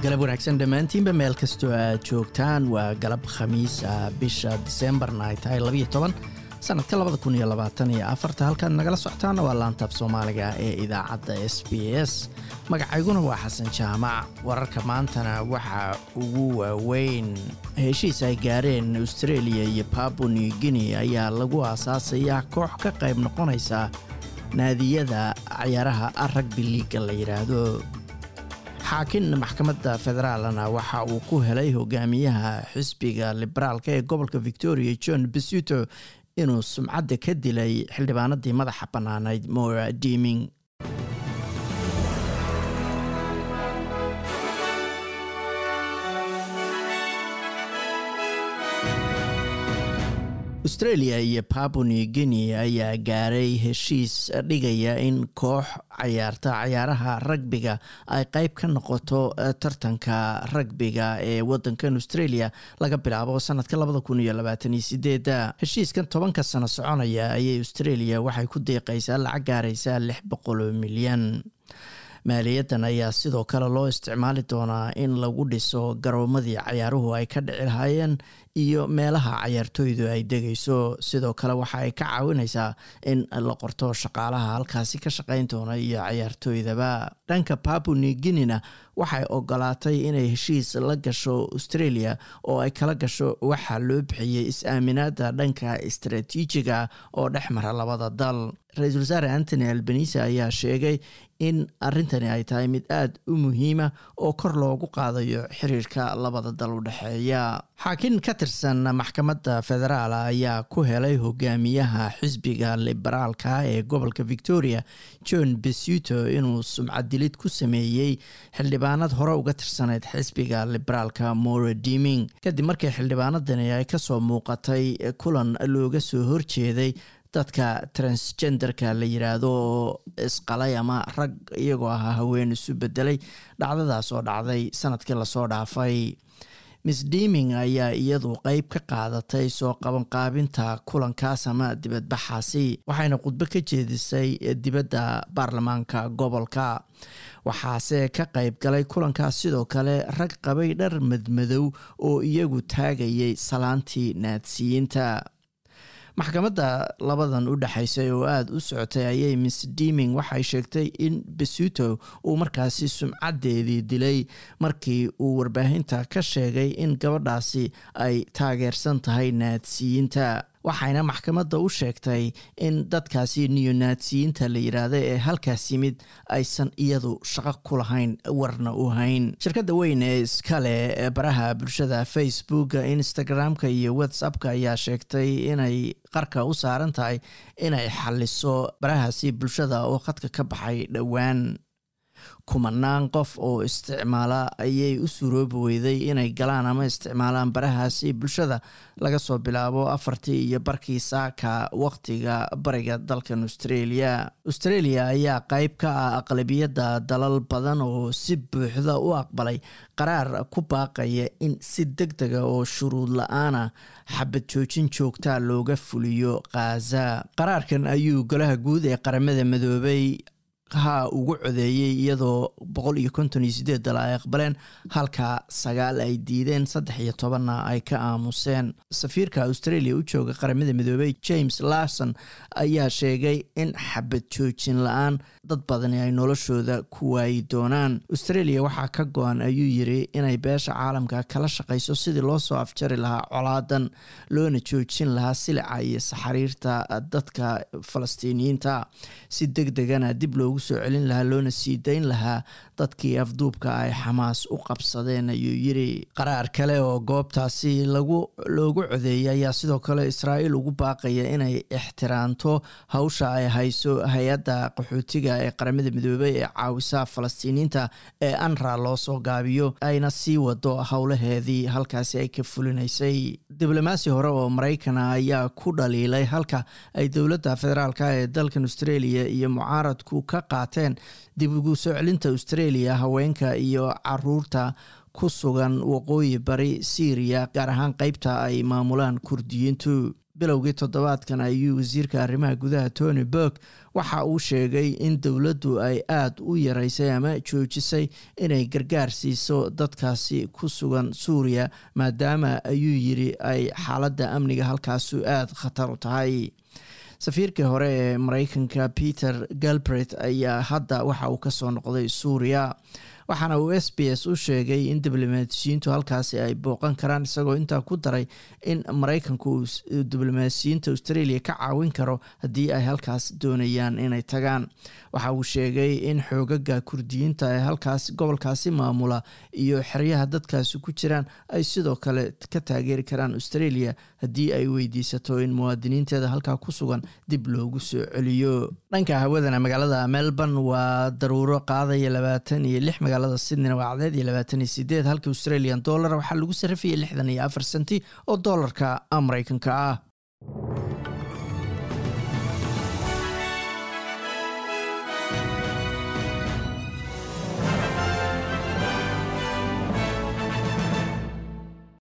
galab wanaagsan dhammaantiinba meel kastoo aad joogtaan waa galab khamiis ah bisha diseembarna ay tahay labayo toban sanadka labada kun iyo labaatan iyo afarta halkaad nagala socotaana waa laantaaf soomaaliga ee idaacadda s b s magacayguna waa xasan jaamac wararka maantana waxaa ugu waaweyn heshiis ay gaareen australia iyo pabu new guinea ayaa lagu aasaasayaa koox ka qayb noqonaysa naadiyada cayaaraha ragbi liiga la yidhaahdo xaakin maxkamadda federaalna waxa uu ku helay hogaamiyaha xisbiga liberaalka ee gobolka victoria john besuto inuu sumcadda ka dilay xildhibaanadii madaxa bannaanayd mora diiming australia iyo pabu new guinea ayaa gaaray heshiis dhigaya in koox cayaarta cayaaraha ragbiga ay qeyb ka noqoto tartanka ragbiga ee wadankan australia laga bilaabo sanadka labada kun iyo labaatan iyo sideeda heshiiskan tobanka sano soconaya ayay australia waxay ku deeqaysaa lacag gaaraysaa lix boqol milyan maaliyadan ayaa sidoo kale loo isticmaali doonaa in lagu dhiso garoomadii cayaaruhu ay ka dhici lahaayeen iyo meelaha cayaartooydu ay degayso sidoo kale waxa ay ka caawinaysaa in la qorto shaqaalaha halkaasi ka shaqayn doona iyo cayaartooydaba dhanka pabu new guinena waxay ogolaatay inay heshiis la gasho australia oo ay kala gasho waxaa loo bixiyey is-aaminaada dhanka istaraatiijiga oo dhex mara labada dal ra-iisul wasaare antony albanise ayaa sheegay in arrintani ay tahay mid aada u muhiima oo kor loogu qaadayo xiriirka labada dal u dhexeeya xaakin ka tirsan maxkamadda federaal ayaa ku helay hogaamiyaha xisbiga liberaalka ee gobolka victoria john besuto inuu sumcadilid ku sameeyey xildhibaanad hore uga tirsaneyd xisbiga liberaalka mora diiming kadib markii xildhibaanadani ay kasoo muuqatay kulan looga soo horjeeday dadka transgenderka la yiraahdo oo isqalay ama rag iyagoo ahaa haween isu bedelay dhacdadaas oo dhacday sanadkii lasoo dhaafay miss diiming ayaa iyadu qeyb ka qaadatay soo qabanqaabinta kulankaas ama dibadbaxaasi waxayna khudbo ka jeedisay dibadda baarlamaanka gobolka waxaase ka qeyb galay kulankaas sidoo kale rag qabay dhar madmadow oo iyagu taagayay salaantii naadsiyiinta maxkamadda labadan u dhexaysay oo aada u socotay ayay miss diiming waxay sheegtay in besuto uu markaasi sumcaddeedii dilay markii uu warbaahinta ka sheegay in gabadhaasi ay taageersan tahay naadsiyiinta waxayna maxkamadda u sheegtay in dadkaasi niyonaatsiyiinta la yidhaahda ee halkaas yimid aysan iyadu shaqo ku lahayn warna u hayn shirkadda weyn ee iskale ee baraha bulshada facebooka instagram-ka iyo whatsappka ayaa sheegtay inay qarka u saaran tahay inay xaliso barahaasi bulshada oo khadka ka baxay dhowaan kumanaan qof oo isticmaala ayay u suroobi weyday inay galaan ama isticmaalaan barahaasi bulshada laga soo bilaabo afartii iyo barkii saaka waqtiga bariga dalkan australia australia ayaa qeyb ka ah aqlabiyadda dalal badan oo si buuxda u aqbalay qaraar ku baaqaya in si deg dega oo shuruud la-aana xabad joojin joogtaa looga fuliyo khaza qaraarkan ayuu golaha guud ee qaramada midoobay ha ugu codeeyey iyadoo boqol iyo konton iyo sideed dal ay aqbaleen halka sagaal ay diideen saddex iyo tobanna ay ka aamuseen safiirka australia u jooga qaramada midoobey james larson ayaa sheegay in xabad joojin la-aan dad badani ay noloshooda ku waayi doonaan australia waxaa ka go-an ayuu yiri inay beesha caalamka kala shaqayso sidii loo soo afjari lahaa colaadan loona joojin lahaa silica iyo saxariirta dadka falastiiniyiinta si deg degana dib loogu soo celin lahaa loona sii dayn lahaa dadkii afduubka ay xamaas u qabsadeen ayuu yiri qaraar kale oo goobtaasi lagu loogu codeeyay ayaa sidoo kale israa'iil ugu baaqaya inay ixtiraamto hawsha ay hayso hay-adda qaxootiga ee qaramada midoobey ee caawisa falastiiniyiinta ee anra loo soo gaabiyo ayna sii wado howlaheedii halkaasi ay ka fulinaysay diblomaasi hore oo maraykana ayaa ku dhaliilay halka ay dowladda federaalk ee dalkan australia iyo mucaaradku ka qaateen dib ugu soo celinta australia haweenka iyo caruurta ku sugan waqooyi bari syriya gaar ahaan qeybta ay maamulaan kurdiyiintu bilowgii toddobaadkan ayuu wasiirka arrimaha gudaha tony burg waxa uu sheegay in dowladdu ay aada u yaraysay ama joojisay inay gargaar siiso dadkaasi ku sugan suuriya maadaama ayuu yiri ay xaaladda amniga halkaasu aada khatar u tahay safiirkii hore ee mareykanka peter galbret ayaa hadda waxa uu kasoo noqday suuriya waxaana uu s b s u sheegay in diblomaasiyiintu halkaasi ay booqan karaan isagoo intaa ku daray in mareykanku uu diblomaasiyiinta australia ka caawin karo haddii ay halkaas doonayaan inay tagaan waxa uu sheegay in xoogaga kurdiyiinta ee halkaas gobolkaasi maamula iyo xeryaha dadkaasi ku jiraan ay sidoo kale ka taageeri karaan australia haddii ay weydiisato in muwaadiniinteeda halkaa ku sugan dib loogu soo celiyo dhanka hawadana magaalada melbourne waa daruuro qaadaya labaatan iyo lix magaalada sydneyna waa cadeed iyo labaatan iyo sideed halka australian dollar waxaa lagu sarrifayay lixdan iyo afar senti oo doolarka mareykanka ah